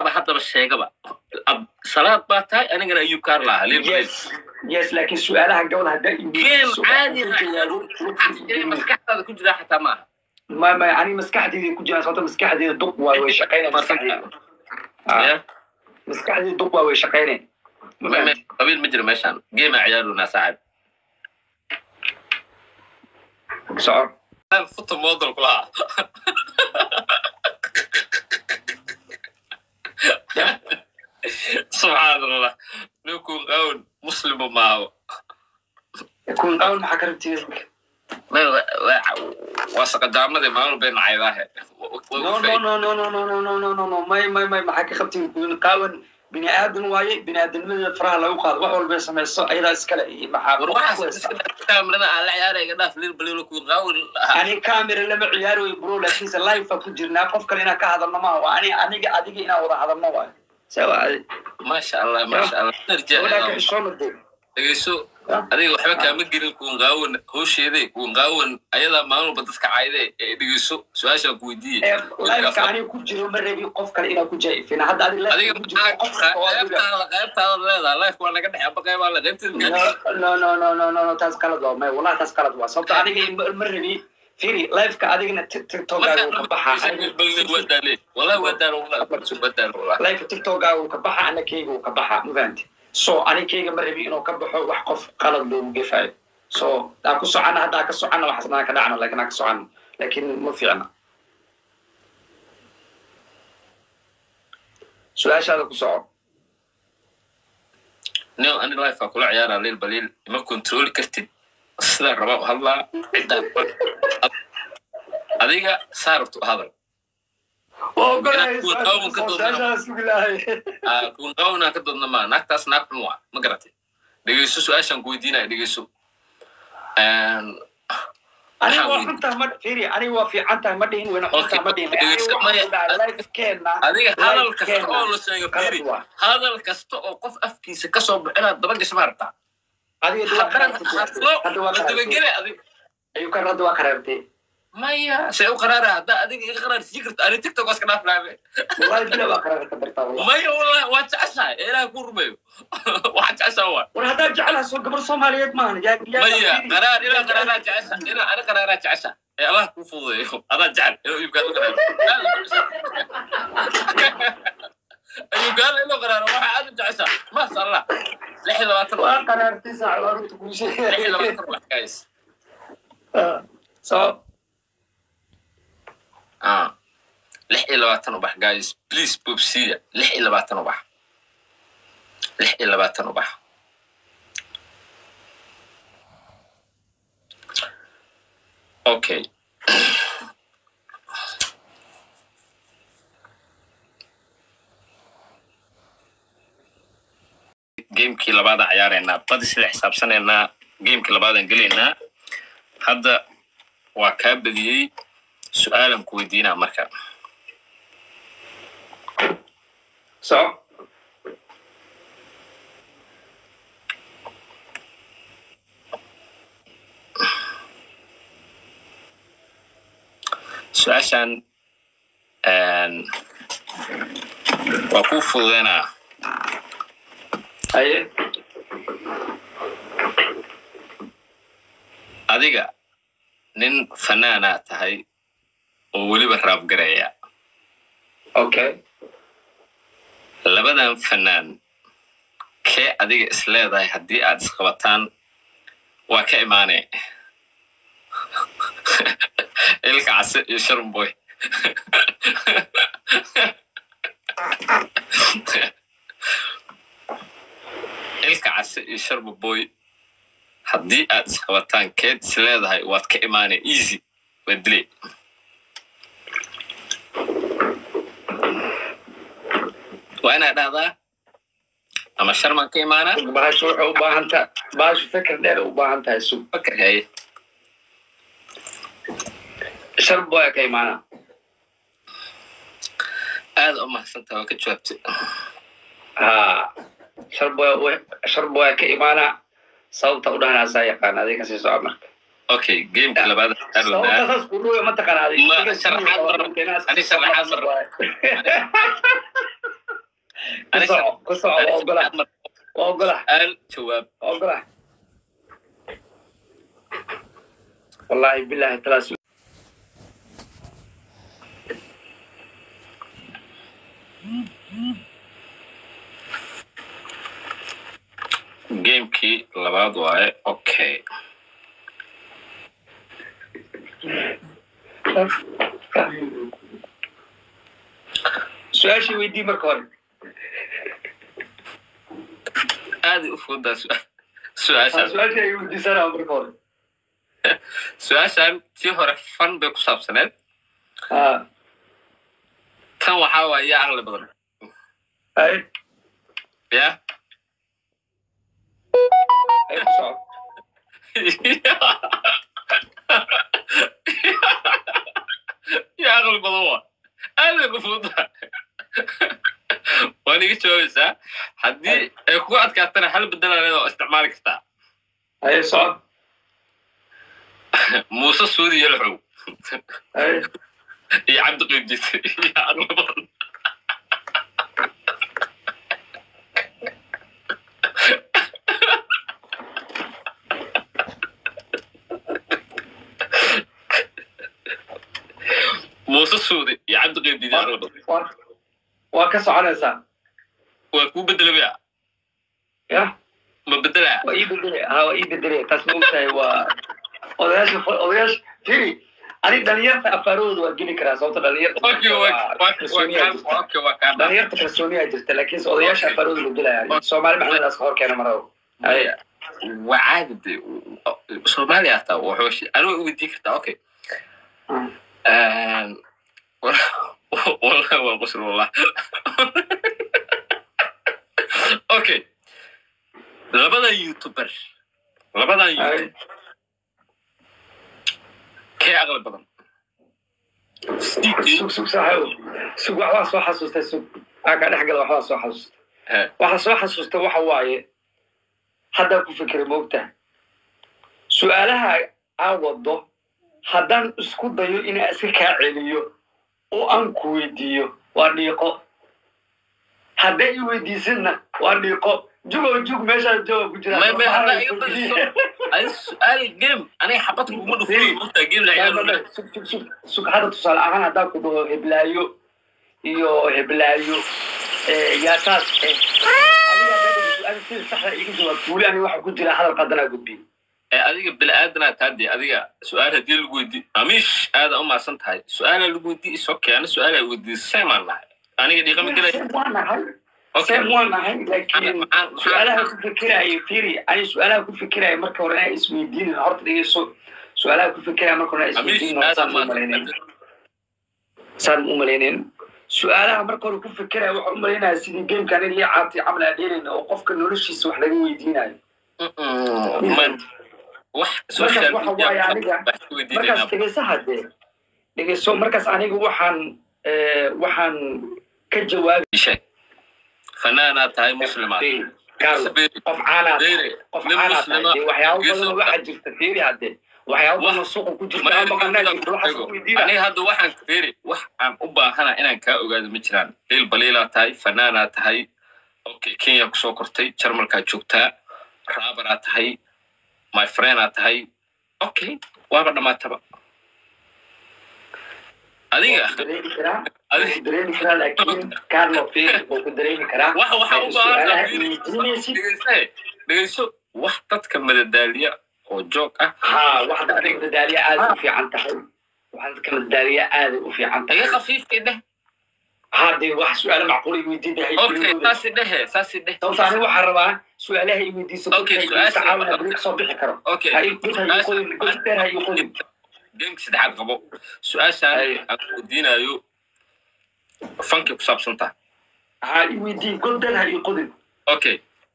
haddaba sheegaba Ab- salaad baa tahay anigana ayuu kaar lahaa liil baliil yes yes laakiin su-aalaha gabadha haddaa game caadi maskaxdaada ku jiraa xataa maaha ma ma ani maskaxdeyda ku jiraan sababta maskaxdeyda duq waa way shaqeynaya maskaxdeyda Ah, Ya? maskaxdeyda duq waa way shaqeynaya Ma Me- fahamtay? me- qabiil ma jiro meeshaan game aa ciyaarunaa saaxib soco futa model kulaha subxaan allah ninkun qawn muslima maaho kun qawn maxaa ka rabtid waa saqadaamadii maalin bay nacaydaahe no no no no no no no no no no no may may may maxaa ka qabtid kun qaawan bini aadan waaye bini aadamnimada faraha lagu qaado wax walba sameyso ayadaa iskale iyo maxaa kaamirada aan la ciyaaray iga dhaaf liil baliilo kun qawn ani camera lama ciyaari way bro laakiinse live baa ku jirnaa qof kale inaan ka hadalno maaha waa ani aniga adiga inaan wada hadalno waayo sawa adi maasha allah maasha allah gabadhaa ka xishoona dee dhegeyso adiga waxba kaama gelin kuun qaawan howsheede kuun qaawan ayadaa maalin dadka caayde ee dhegeyso su-aashaan ku weydiiye liveka aniga ku jiro ma rabi qof kale inaan ku jaa'ifina hadda adi adiga live ku jiro qof kale oo adiga qaybtaada qaybtaada leedaha life waa naga dhex aba qaybaa le qaybteeda no no no no no no taas qalad waa may wallahi taas qalad waa sababta aniga ma- ma rabi firi liveka adigana tiktokaaga uu ka baxaa wallahi waa daal wallahi waa daal wallahi liveka tiktokaaga uu ka baxa ana keyga uu ka baxaa ma fahanti so ani keyga ma rabi inuu ka baxo wax qof qalad loogu gefaayo so aa ku socana hadda aa ka socana waxasnaa ka dhacno lakin aa ka socana lakin ma fiicna su-aashaada ku soco no ani life aa kula ciyaaraa liil baliil ima controli kartid sidaa rabaa u hadlaa ciddaa adiga saa rabto u hadal kun qawnaa ka doodna maa naagtaas naag xun waa ma garatay dhegeyso su-aashaan ku weydiinaya dhegeyso aniga waa xuntaha ma firi aniga waa fiicantaha ma dhihin wayna xuntaha ma dhihin lifekeena adiga hadal kasta oo la sheego firi hadal kasta oo qof afkiisa kasoo bixinaad daba gasha ma rabtaa adiga haddaan hadlo la dabagele adiga ayuu kan hadda waa qaraartay maya see u qaraara haddaa adiga iga qaraar sii karto ani tiktok waa iska dhaaf laabe wallahi bila waa qaraar ka dartaa wallahi maya wallahi waa jeceshahay ee ilaah ku rumeeyo waxaa jeceshaa waa war haddaa jecelaha soo gabar soomaaliyeed maahan yaa yaa maya qaraar ilaa qaraaraa jecesha ilaa ani qaraaraa jecesha ee allah kuu fududeeyo adaa jecel inuu iibkaad u qaraaro ayuugaala inuu qaraaro waxaa aad u jecesha maasha allah lix iyo labaatan waa qaraartay saac waa runta kuu lix iyo sheegay labaatan wax guys so ah lix iyo labaatan ubax guys please bobsiya lix iyo labaatan ubax lix iyo labaatan ubax okay gamekii labaada ciyaareynaa badi sida xisaabsanaynaa gamekii labaadaan gelaynaa hadda waa kaa badiyey su-aalan ku weydiinaa marka so su-aashan waa kuu fududeynaa haye adiga nin fanaanaa tahay oo weliba raabgaraya okay labadan fanaan kee adiga is leedahay haddii aad isqabataan waa ka imaanee ilka case iyo sharmboy ilka case iyo sharmboy haddii aad isqabataan keed is leedahay waad ka imaanee easy waa dile waa inaad dhahdaa ama sharman ka imaanaa bahashu waxay u baahan tahay bahashu fikir dheer u baahan tahay sug fakar haye shar boya ka imaana aada u mahadsantaha waa ka jawaabtay ha shar boya shar boya ka imaana sababta u dhahanaasaa yaqaan adiga sii soco marka okay gameka labaad sababta saas ku dhuuya ma taqaana Ma, sharaxaad mar- ani sharaxaad mar- ku soco ku soco waa ogola waa ogola su'aal jawaab waa ogola wallahi billahi talaas gamekii labaad waaye okay su-aashii weydii marka hore aaday u fududaa su- Ha, su-aashaan su-aashii ay weydiisanaa marka hore su-aashaan tii hore fan bay ku saabsaneed ha tan waxaa waaye yaa aqli badan hay ya hay ku soco yaa aqli badan waa aaday ku fududaa waan iga jawaabaysaa haddii ay kugu adkaatana hal bedelaneed oo isticmaali kartaa hay soco muuse suudi yelxow hay iyo cabdi qiibjit yaa aqli badan muuse suudi iyo cabdi qiibjit yaa aqli badan waa waa ka soconaysaa waa kuu bedelabaya ya ma bedelaa waa ii bedelay ha waa ii bedelay taas ma ogtahay waa odayaasha odayaasha firi ani dhalinyarta afaarahooda waa geli karaa sababta dhalinyarta Okay, waa- waa- waa kalsooniyaa kaa- jirta okay, waa kaa dhaaf. dhalinyarta kalsooniyaa jirta laakiinse odayaasha Okay. afaarahooda la gelaya soomaali maxamedaaska hor keena marabo Ay. waa caadi de soomaaliya hataa wuxuu anuu weydii kartaa okay wallahi waa qusr wallah okay labadan youtuber labadan Ay. youtuber kee aqli badan Sticky, sug sug saaxiibo sug waxbaa soo xasuustay sug aagaa dhex gala waxbaa soo xasuusta eh, waxa soo xasuusta waxa waaye haddaa ku fikira moogtaha su-aalaha aan wado haddaan isku dayo inaan iska kaa celiyo oo aan ku weydiiyo waa dhiiqo hadday i weydiisidna waa dhiiqo jugo jug meeshaa jooga ku jira may- may haddaa iga badiso adi su-aal game aniga xabad kuguma dhufanayo mogtaa game la ciyaaro sug sug sug sug hadda tusaale ahaan haddaan ku dhaho heblaayo iyo heblaayo eh, yaa saas eh adiga haddaa dhahdo su-aal sida saxda iga jawaab weli aniga waxa ku jira hadal qadanaa gudbiyo ee adiga bini-aadanaa taadi adiga su-aal haddii lagu weydii amiish aada u maasan tahay su-aalaa lagu weydii isoo keena su-aalaa weydii seemaan nahay aniga dhiiqa ma gelay Same waan nahay okay same waan nahay laakiin maxaan- su-aalaha ku fikiraayo firi ani su-aalaha ku fikiraayo marka hore inaa isweydiinin horta dhegeyso su-aalaha ku fikiraayo marka hore inaa amiish isweydiinin aada saan u malaynin maasan saan u malaynin su-aalaha marka hore ku fikiraayo waxaan u malaynaya sidii gamkan in lii caabtay camal aan dheerayna oo qofka noloshiisa wax laga weydiinayo man wax social waxa media waaye aniga, wax ka weydiinayna markaas dhegeyso hadee dhegeyso markaas aniga waxaan eh, waxaan ka jawaabi sheeg fanaanaa tahay muslimaad Carlo, qof caanaa Beere, qof nin caanaa muslima, tahay waxyaabo geeso- badan waxaa jirta fiiri hadee waxyaabo badan suuqa ku jirta aan maqanaa jirta waxaas ku weydiina aniga hadda waxaan feri wax aan u baahana inaan kaa ogaado ma jiraan lil baliilaa tahay fanaanaa tahay okay kenya kusoo kortay jarmalkaa joogtaa raabaraa tahay my friendaa tahay okay waaba dhamaataba adiga dareemi karaa adiga wuu dareemi karaa laakiin Carlo fiiri wuu ku dareemi karaa waxa waxaa u baahan Su'aalaha tahay weydiinaysid dhegeyse dhegeyso wax dadka madadaaliya oo joog ah haa wax dadka madadaaliya aad u fiican tahay wax dadka madadaaliya aad u fiican iga tahay khafiifkii dheh haddee wax su-aalo macquul ay weydiintahay okay saasi dhehe saasi dheh sababta aniga waxaan rabaa su-aalaha ay weydiiso Okay, dadka su-aasha- iisa caawina beri kasoo bixi karo okay ha ii dib ha ii qodin god dheer ha ii qodin gameka saddexaad qabo su-aashaan Ay. aan weydiinayo fankay ku saabsan tahay ha ii weydii god dheer ha ii qodin okay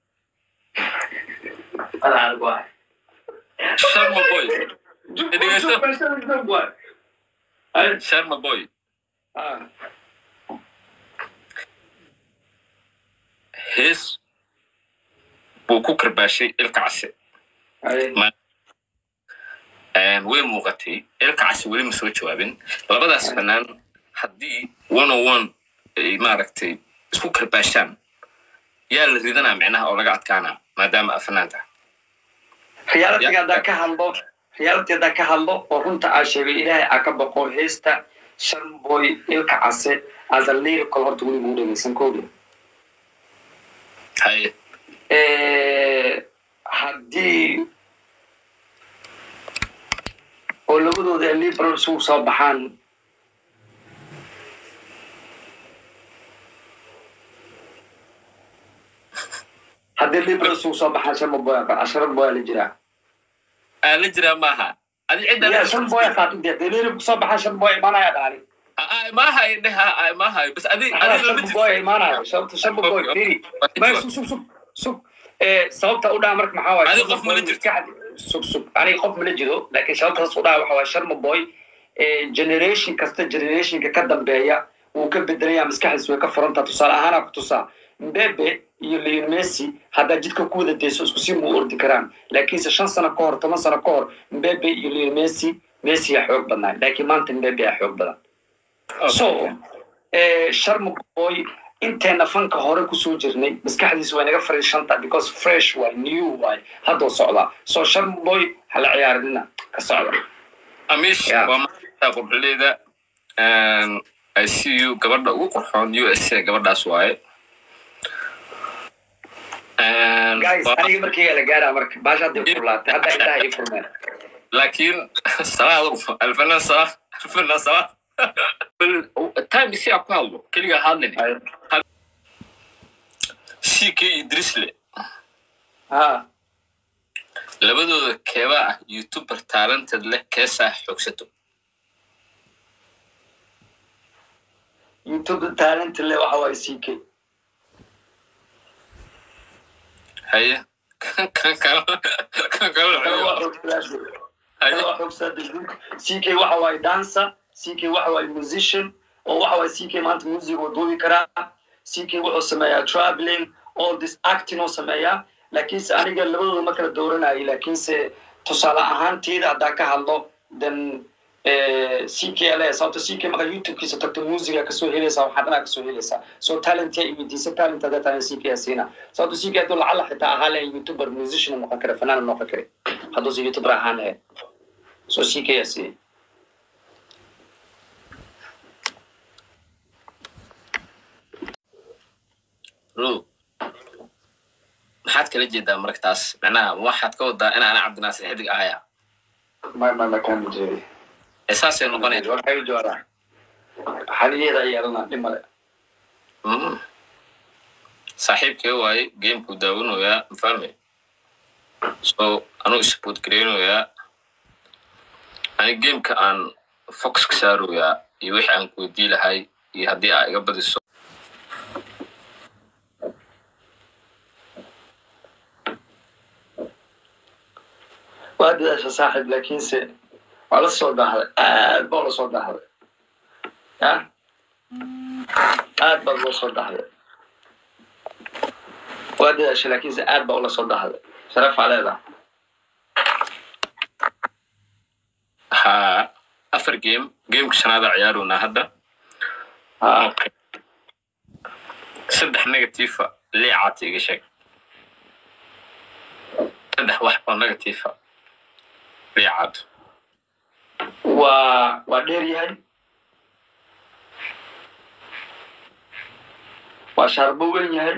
Adaa waa. sharma boy Jug- Dhegeyso. jug- meesha jug waa. Ay, sharma boy ah, hees buu ku karbaashay ilka case ay, way muuqatay ilka case weli ma soo jawaabin labadaas fanaan haddii one on one ay maaragtay isku karbaashaan yaa la ridanaa micnaha oo laga adkaanaa maadaama aa fanaan tahay realitiga haddaan ka hadlo reality haddaan ka hadlo oo runta aa sheegay ilaahay aa ka boqo heesta sharboy ilka case as a lyrical horta weligu u dhegeysan kooda haye haddii oo labadooda liberal isugu soo baxaan haddii liberal isugu soo baxaan shan boy asharad boy la jiraa aa la jiraa maaha adi cidda ya shan boy qaatid dee haddii liberal kusoo baxaan shan boy imaanaya dhaani maahayo dheha maahayo bas adi adi lama shan boy imaanaya sababta shan boy firi may sug sug sug sug sababta u dhaha marka maxaa waaye Adiga qof mala jirto. sug sug aniga qof mala jiro laakiin sababtaas u dhaha waxa waaye sharma boy generation kasta generationka ka dambeeya wuu ka bedelaya maskaxdiis way ka furantaa tusaale ahaana ku tusaa mbebe iyo leon messi haddaa jidka ku wada dayso isku si muu ordi karaan laakiinse shan sano ka hor toban sano ka hor mbebe iyo leon messi messi aa xoog badnaa laakiin maanta mbebe aa xoog badan so eh, sharma boy inteena fanka hore kusoo jirnay maskaxdiisa way naga fariishanta because fresh waay new waay haddoo socdaa so sharma boy hala ciyaarinina ka socda amish Yeah. waa maanta qurxuleyda i see you gabadha ugu qurxoon u s a gabadhaas waaye And guys waa- aniga markii la gaaraa marka baasha hadday furlaatay hadda intaha ii furmeen laakiin salaad alfanaan salaad alfanaan salaad time si aa ku hadlo keligaa hadlin c k idrisle ha labadooda keebaa ah youtuber talented leh keesaa xoogsato youtube talent le waxa waaye c k haye kan kan kale kan kale haye c k waxa waaye dancer c k waxa waaye musician oo waxa waaye c k maanta music oo duubi karaa c k wuxuu sameeyaa traveling all this acting oo sameeyaa laakiinse aniga labadooda ma kala dooranayay laakiinse tusaale ahaanteeda haddaan ka hadlo then c k l sababto c k markaa youtubekiisa tagto musica kasoo helaysaa waxaa dhanaa kasoo helaysaa so talent yaa iweydiisa talent haddaa tahay c k siina sababto c k hadduu lacala xitaa ahaa lahayn youtuber musician noqon kara fanaan noqon kara hadduuse youtuber ahaan lahayn so c k yaa siiya ro maxaad kala jeedaa marka taas macnaha waxaad ka wadaa inaana cabdinaasir xidig ahaya ma ma ma kama jeedi ee saasay noqonaya waxay joodaa xaliyeeda yeelana dhimale Mm. saaxiibkee waaye gamekuu daawanayaa mafahme so anuu support gareynayaa ani gameka aan fox ka saaroyaa iyo wixii aan ku weydii lahay iyo haddii aa iga badiso waa dadaasha saaxib laakiinse waa la soo daahday aad baa la soo daahday ya aad baa loo soo daahday waa dadaasha laakiinse aad baa ula soo daahday sharafaa leedaha haa afar game gameka shanaada ciyaarunaa hadda ha Okay. saddex negatifa liicaata iga sheeg saddex wax oo negatifa liicaad waa waa dheer yahay waa shaarbo weyn yahay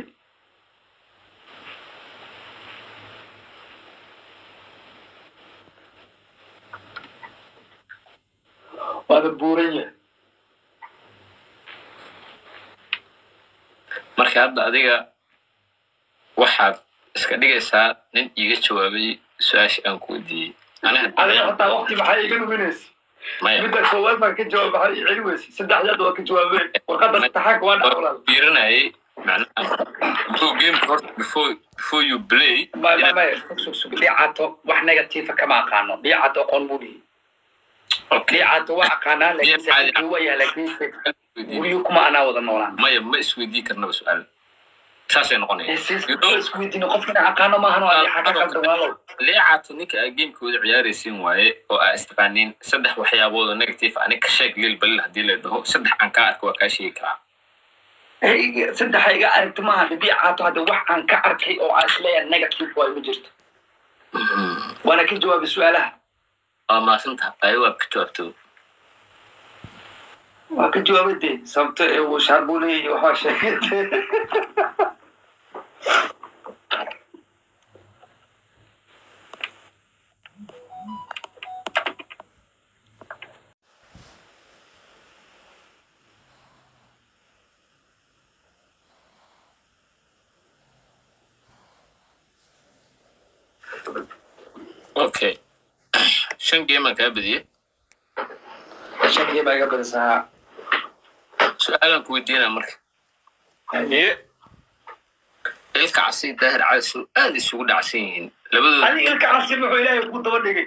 waana buuran yahay marka hadda adiga waxaad iska dhigaysaa nin iiga jawaabay su-aashii aan ku weydiiyey aniga adiga hataa waqti maxaa iga luminaysa maya midda koowaad baan ka jawaab maxaa ii celi weysa saddexdaad waa ka jawaabeen warqadda imtixaanka waa dhac walaal fiirinayay macnaha bro gameka horta before before you play ma ma ma sug sug dhiicato wax negatiifa kama aqaano dhiicato aqoon buu dhihi okay dhiicato waa aqaanaa laakiinse Dhiicato- haddii waa yahay laakiinse guryo kuma anaa wada noolaan maya ma isweydii karnaba su-aal saasay noqonaya You don't- isweydiino qofkina aqaano maahan waa dhiixa ka qaldan walaalow leecato ninka aa gamekooda ciyaaraysiin waaye oo aa istaqaaniin saddex waxyaabood oo negative anig ka sheeg lil balil haddii la dhaho saddex aan kaa arko waa kaa sheegi karaa Hey, saddexa iga aragti maaha hadii caato hadda wax aan ka arkay oo aan isleeyahay negative waayo ma jirto waana ka jawaabay su-aalaha waa maasinta ayo waad ka jawaabto waa ka jawaabay dee sababto ee uu shaarbule iyo waxaa sheegay okay shan geemaan kaa badiyey shakii baa iga badisaa su-aalaan ku weydiinaa marka haye ilka casi daahir cadasow aad isugu dhacsan yihiin labadooda adiga ilka casir wuxuu ilaahay ku daba dhigay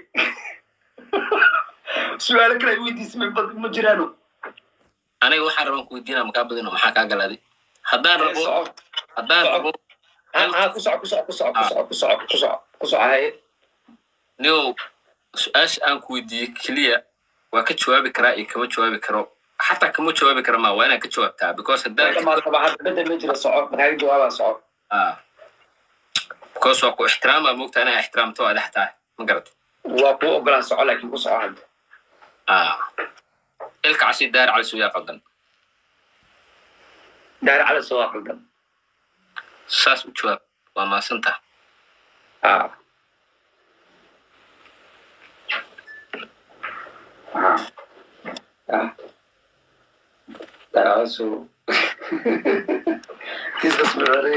su-aalo kale ay weydiismay bad ma jiraano aniga waxaan rabaan ku weydiinaa makaa badino maxaa kaa galaaday haddaan rabo soco haddaan Soco. rabo ha ha ku soco ku soco ku soco ku soco ku soco ku soco ku soco haye nio su-aasha aan ku weydiiyey keliya waa ka jawaabi karaa iyo kama jawaabi karo xataa kama jawaabi kara ma waa inaan ka jawaabtaa because haddaan dhamaadkaba hadda bedel ma jira soco makaaga jawaabaa soco ah because waa ku ixtiraamaa moogta inaa ixtiraamto waa dhex tahay ma garata waa kuu ogolaan soco laakiin ku soco hadda ah ilka casi daahir cadasow yaa qaldan daari cala soo waa qaldan saas u jawaab waa maasanta ah ah ah daari cala soo kisas mare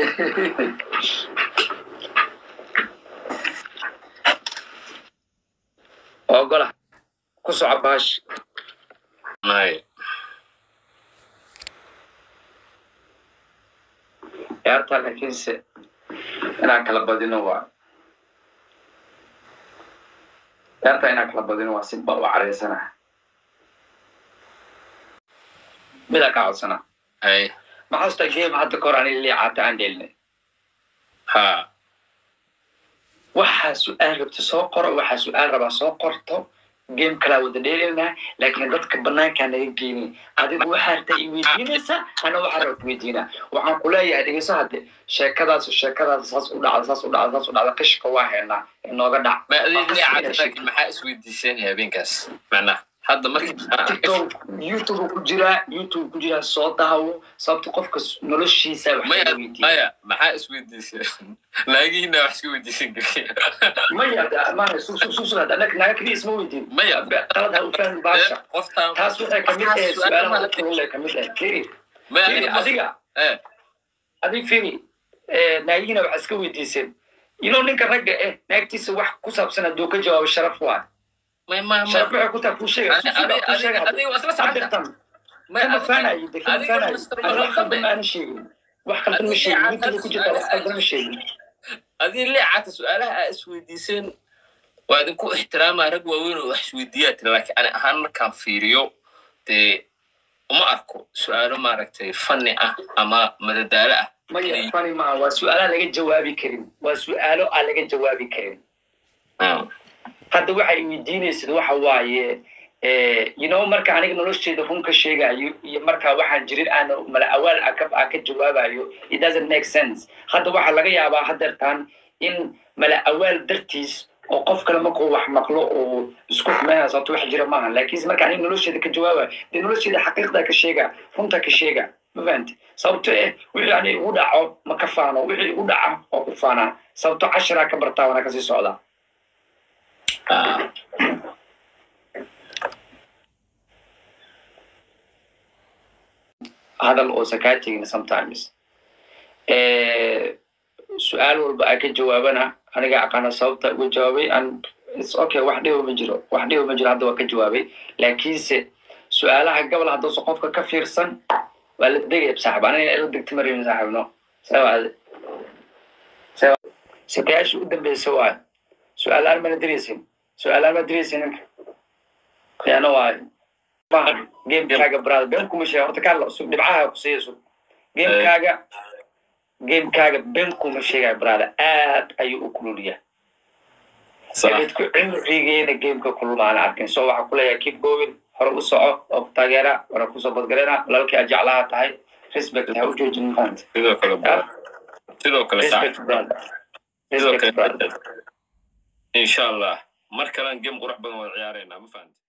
ogola ku soco baash nay ciyaarta laakiinse inaan kala badino waa ciyaarta inaan kala badino waa si ba u caraysana midaa ka codsana ay maxaasta game hadda kahor ani liicaata aan dhelinay ha waxaa su-aal rabta soo qoro waxaa su-aal rabaa soo qorto game kalaa wada dheelinaa laakiin dadka banaankaa naga geynin adigu waxaa rabtaa i weydiinaysa ana waxaa rabta weydiinaa waxaan ku leeyahay dhegeyso hadde sheekadaas sheekadaas saas u dhacda saas u dhacda saas u dhacda qishka waa haynaa inooga dhac ma adig Waa liicata qasbi laakiin maxaa isweydiisanaya habeenkaas macnaha hadda markii tiktok youtube ku jiraa youtube ku jiraa soo daawo sababta qofka noloshiisa wax maya laga weydiiya maya maxaa isweydiisay laagihiina wax iska weydiisan kari maya maana susususuad anaka naga keliya isma weydiin maya qalad ha u fahmi baasha qoftaan taas waxay kamid tahay su-aalaha dadka ulle kamid tahay firi maya firi aniga adiga eh adig firi naagihina waxaa iska weydiiseen ino ninka ragga eh naagtiisa wax ku saabsan hadduu ka jawaabo sharaf waa may ma ma sharaf waxay ku tahay kuu sheega Adi- adi- kuu sheega adi- adiga waa isla socota hadirtan May kama adiga- faanayo de kama adiga faanayo Mr. ani wax Malaqabe. qaldan aanan sheegin wax qaldan ma sheegin youtube ku jirta wax qaldan ma sheegin adii leecata su-aalaha aa isweydiiseen waa idinku ixtiraamaa rag waaweyn oo wax isweydiiyaa tiri laakiin ani ahaan markaan fiiriyo dee uma arko su-aalo maaragtay fanni ah ama madadaalo ah maya fani maaha waa su-aalaha laga jawaabi karin waa su-aalo aan laga jawaabi karin Mm. hadda waxay weydiinaysid waxa waaye you know marka aniga nolosheeda run ka sheegayo iyo markaa waxaan jirin aan mala awaal aan ka aan ka jawaabayo it doesn't make sense hadda waxaa laga yaabaa hadeertaan in mala awaal dartiis oo qof kale markuu wax maqlo oo isku xumeynaya sababto wax jira maaha laakiinse marka aniga nolosheeda ka jawaabayo dee nolosheeda xaqiiqda ka sheega runta ka sheega ma fahanti sababto eh wixii ani igu dhaco ma ka faano wixii igu dhaca oo ku faanaa sababto cashiraa ka bartaa wana kasii socdaa Ah. hadal oosan kaa tegin sometimes su-aal walba aa ka jawaabana aniga aqaana sababta uga jawaabay an its okay wax dhibo ma jiro wax dhibo ma jiro hadda waa ka jawaabay laakiinse su-aalaha gobol haddausan qofka ka fiirsan waa la degaya saaxib aniga ila degta marin saaxib no sawaade sakayaashii u dambeysa waayo su-aalaan mana diraysin su-aalaan ma diraysin ninka khiyaano waayo gamekaaga brother been kuma sheega horta kaa sug dhibcaha ku siiya sug gamekaaga gamekaaga been kuma sheegaya brother aad ayuu u kululyaa dadku cimrigeena gameka kulmaana arkin so waxaa kuleeyahay keep going hore u soco oo ku taageera wana kusoo badgalena walaalkii aad jeclaha tahay respect ha u joojin maanta sidoo kale Ah, sidoo kale respect saaxib brother sidoo respect brother kale insha allah mar kalean game qurux badan wada ciyaarayna ma fahanti